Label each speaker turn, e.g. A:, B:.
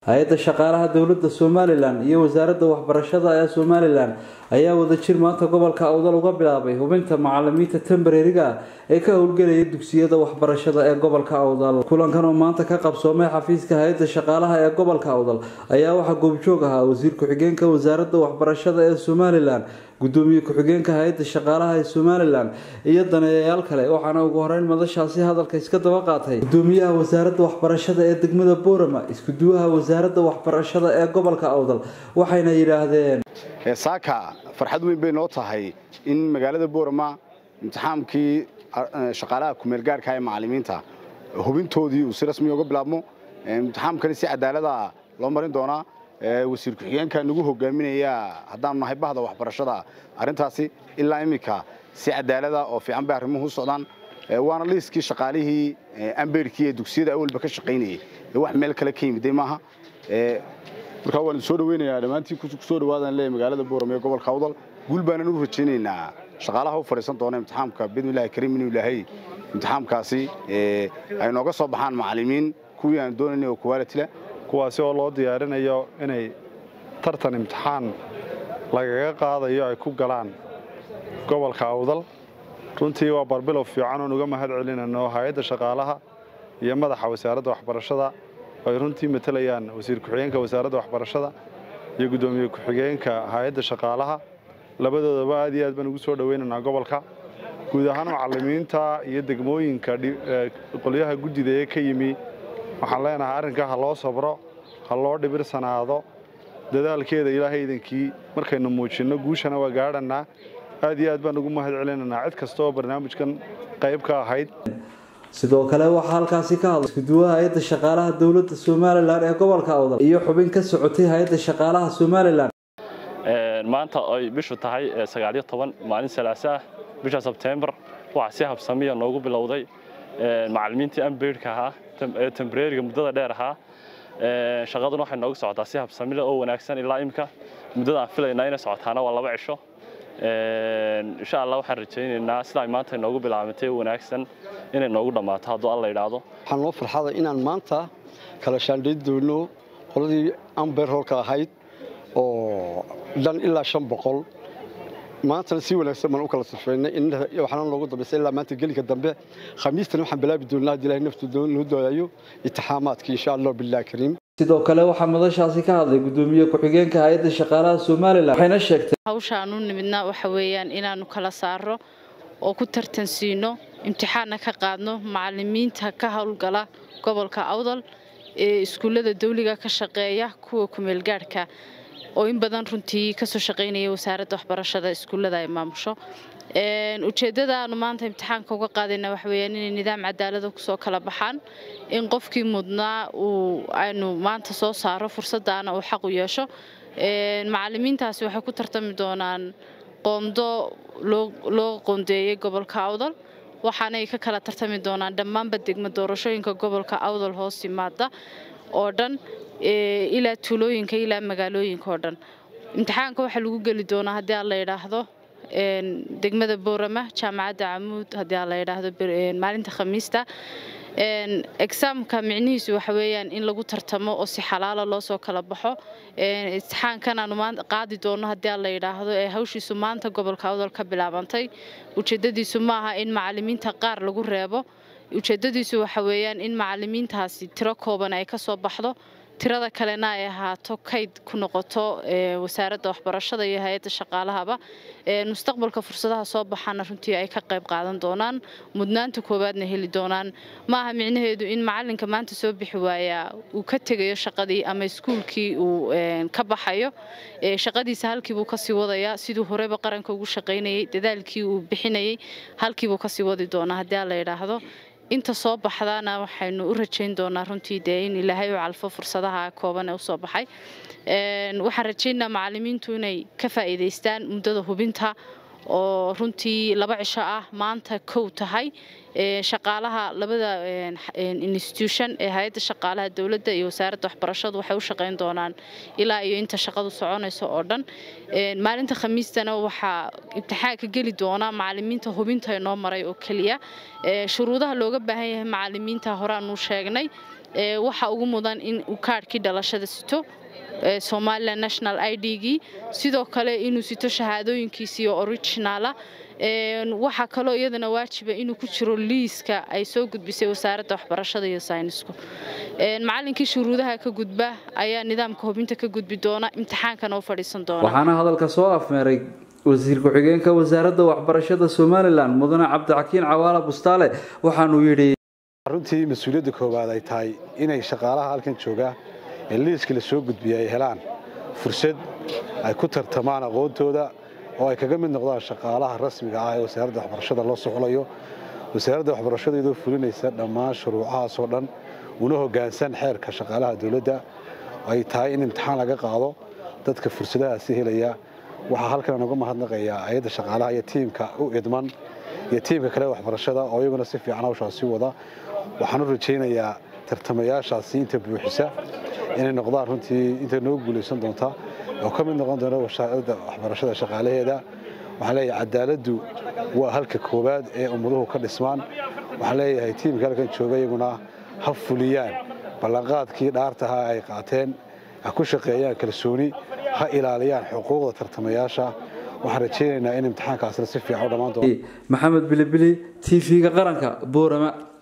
A: hay-adda shaqaalaha dowladda somalilan iyo wasaaradda waxbarashada ee somalilan ayaa wadajir maanta gobolka awdal uga bilaabay hubinta macalimiinta tembareriga ee ka howlgelaya dugsiyada waxbarashada ee gobolka awdal kulankan oo maanta ka qabsoomay xafiiska hay-adda shaqaalaha ee gobolka awdal ayaa waxaa goobjoog ahaa wasiir ku-xigeenka wasaaradda waxbarashada ee somalilan gudoomiye ku-xigeenka hay-adda shaqaalaha ee somalilan iyo daneeyayaal kale waxaana ugu horeyn madashaasi hadalka iska daba qaatay gudoomiyaha wasaaradda waxbarashada ee degmada boorama iskuduwaha wasaaradda waxbarashada ee gobolka awdal waxayna yidhaahdeen
B: saaka farxad weyn bay noo tahay in magaalada boorama imtixaamkii shaqaalaha kumeelgaarka ee macalimiinta hubintoodii uu si rasmi uga bilaabmo imtixaamkani si cadaalada loo marin doonaa wasiir ku-xigeenka nagu hogaaminaya haddaanu nahay bahda waxbarashada arrintaasi ilaa iminka si cadaalada oo fiican bay arrimuhu u socdaan waana liiskii shaqaalihii ambeyrkii ee dugsiyada awalba ka shaqaynayay wax meel kale ka yimiday maaha markaa waan soo dhaweynayaa dhammaantiin kusoo dhawaadaan leeyahay magaalada boorame ee gobolka awdal guul baanan u rajaynaynaa shaqaalaha u fadhiisan doona imtixaamka bidnillahi kariim inuu ilaahay imtixaamkaasi ay nooga soo baxaan macallimiin kuwii aan doonaynay oo quality leh
C: kuwaasi oo loo diyaarinayo inay tartan imtixaan lagaga qaadayo ay ku galaan gobolka awdal runtii waa barbilow fiican oon uga mahad celinayno hay-adda shaqaalaha iyo madaxa wasaaradda waxbarashada ay runtii matalayaan wasiir ku-xigeenka wasaaradda waxbarashada iyo guddoomiye ku-xigeenka hay-adda shaqaalaha labadoodaba aad iyo aad baan ugu soo dhoweynaynaa gobolka guud ahaan macallimiinta iyo degmooyinka qolyaha guddida ee ka yimi waxaan leenahay arrinkaa ha loo sabro ha loo dhibirsanaado dadaalkeeda ilaahay idankii markaynu muujinno guushana waa gaadhannaa aad iyo aad baan ugu mahad celinaynaa cid kasta oo barnaamijkan qayb ka ahayd
A: sidoo kale waxaa halkaasi ka hadlay iskuduwaha hay-adda shaqaalaha dowladda somalilan ee gobolka awdal iyo xubin ka socotay hay-adda shaqaalaha somalilan
D: maanta ay bishu tahay sagaaliyo toban maalin salaasa ah bisha sebtembar waxaa si habsamiya noogu bilowday macallimiintii ambeydhka ahaa ee tembreriga muddada dheer ahaa shaqaduna waxay noogu socotaa si habsamile oo wanaagsan ilaa imika muddada aan filaynaa inay socotaana waa laba cisho insha allah waxaan rajaynaynaa sidaa maanta noogu bilaabantay wanaagsan inay noogu dhammaato hadduu alla idhaahdo
E: waxaan noo farxada inaan maanta kala shaandhayn doono qoladii amber hoolka ahayd oo dhan ilaa shan boqol maantana si wanaagsan baan u kala sifeynay waxaana noogu dambaysay ilaa maanta gelinka dambe khamiistan waxaan bilaabi doonaa haddii ilahay naftu noo dooyayo itixaamaadkii insha allah billahi kariim
A: sidoo kale waxaa madashaasi ka hadlay gudoomiye ku-xigeenka hay-adda shaqaalaha somalilan waxayna sheegtay
F: hawshaan u nimidna waxa weeyaan inaanu kala saaro oo ku tartansiino imtixaanna ka qaadno macalimiinta ka howlgala gobolka awdal ee iskuullada dawliga ka shaqeeya kuwa kumeelgaadhka oo in badan runtii kasoo shaqaynaya wasaaradda waxbarashada iskuullada ay maamusho ujeeddada aanu maanta imtixaanka uga qaadayna waxa weyaan inay nidaam cadaalada kusoo kala baxaan in qofkii mudnaa uu aynu maanta soo saaro fursaddaana uu xaq u yeesho macalimiintaasi waxay ku tartami doonaan qoondo loo qoondeeyey gobolka awdal waxaanay ka kala tartami doonaan dhammaanba degmo doorashooyinka gobolka awdal hoos yimaada oo dhan ilaa tuulooyinka ilaa magaalooyinka oo dhan imtixaanka waxaa lagu geli doonaa haddii aan la yidhaahdo degmada boorama jaamacadda camuud haddii aan la yidhaahdo maalinta khamiista exaamka micnihiisu waxa weeyaan in lagu tartamo oo si xalaala loo soo kala baxo imtixaankan aanu qaadi doono haddii aan la yidhaahdo ee hawshiisu maanta gobolka awdal ka bilaabantay ujeeddadiisu maaha in macalimiinta qaar lagu reebo ujeeddadiisu waxa weeyaan in macalimiintaasi tiro kooban ay ka soo baxdo tirada kalena ay ahaato kayd ku noqoto wasaaradda waxbarashada iyo hay-adda shaqaalahaba mustaqbalka fursadaha soo baxaana runtii ay ka qayb qaadan doonaan mudnaanta koowaadna heli doonaan maaha micnaheedu in macalinka maanta soo bixi waayaa uu ka tegayo shaqadii ama iskuulkii uu ka baxayo shaqadiisa halkiibuu kasii wadayaa siduu horeba qaranka ugu shaqaynayay dadaalkii uu bixinayay halkiibuu kasii wadi doonaa haddii aan la yidhaahdo inta soo baxdaana waxaynu u rajayn doonaa runtii dee in ilaahay u calfo fursadaha kooban ee usoo baxay waxaan rajaynaa macalimiintu inay ka faa'iidaystaan muddada hubinta oo runtii laba cisho ah maanta kow tahay shaqaalaha labada institution ee hay-adda shaqaalaha dowladda iyo wasaaradda waxbarashadu waxay u shaqayn doonaan ilaa iyo inta shaqadu soconayso oo dhan maalinta khamiistana waxaa imtixaanka geli doona macalimiinta hubinta inoo maray oo keliya shuruudaha looga baahan yahay macalimiinta horeaanu sheegnay waxa ugu mudan in uu kaadhkii dhalashada sito somalilan national i d-gii sidoo kale inuu sito shahaadooyinkiisii oo originaala waxaa kaloo iyadana waajiba inuu ku jiro liiska ay soo gudbisay wasaaradda waxbarashada iyo saynisku macallinkii shuruudaha ka gudba ayaa nidaamka hubinta ka gudbi doona imtixaankana u fadhiisan doona
A: waxaana hadalka soo afmeeray wasiir ku-xigeenka wasaaradda waxbarashada somalilan mudane cabdixakiin cawaala bustaale waxaanuu yidhi
C: runtii mas-uuliyadda koowaad ay tahay inay shaqaalaha halkan jooga ee liiska la soo gudbiya ay helaan fursad ay ku tartamaan aqoontooda oo ay kaga mid noqdaan shaqaalaha rasmiga ah ee wasaaradda waxbarashada loo soxlayo wasaaradda waxbarashada iyadoo fulinaysa dhammaan shuruucahaasoo dhan una hoggaansan xeerka shaqaalaha dowladda ay tahay in imtixaan laga qaado dadka fursadahaasi helaya waxaa halkan uga mahadnaqayaa ayadda shaqaalaha iyo tiimka u idman iyo tiimka kale waxbarashada oo iyaguna si fiican hawshaasi wada waxaan u rajaynayaa tartamayaashaasi inta buuxisa inay noqdaan runtii inta noo guulaysan doonta oo ka mid noqon doona wasaaradda waxbarashada shaqaalaheeda waxaan leeyahay cadaaladdu waa halka koowaad ee ummaduhu ka dhismaan waxaan leeyahay tiimka halkan jooga iyaguna ha fuliyaan ballanqaadkii dhaartaha ay qaateen ha ku shaqeeyaan kalsooni ha ilaaliyaan xuquuqda tartamayaasha waxaan rajaynaynaa in imtixaankaasna si fiican u dhammaan doono
A: maxamed bilibili t v-ga qaranka boorama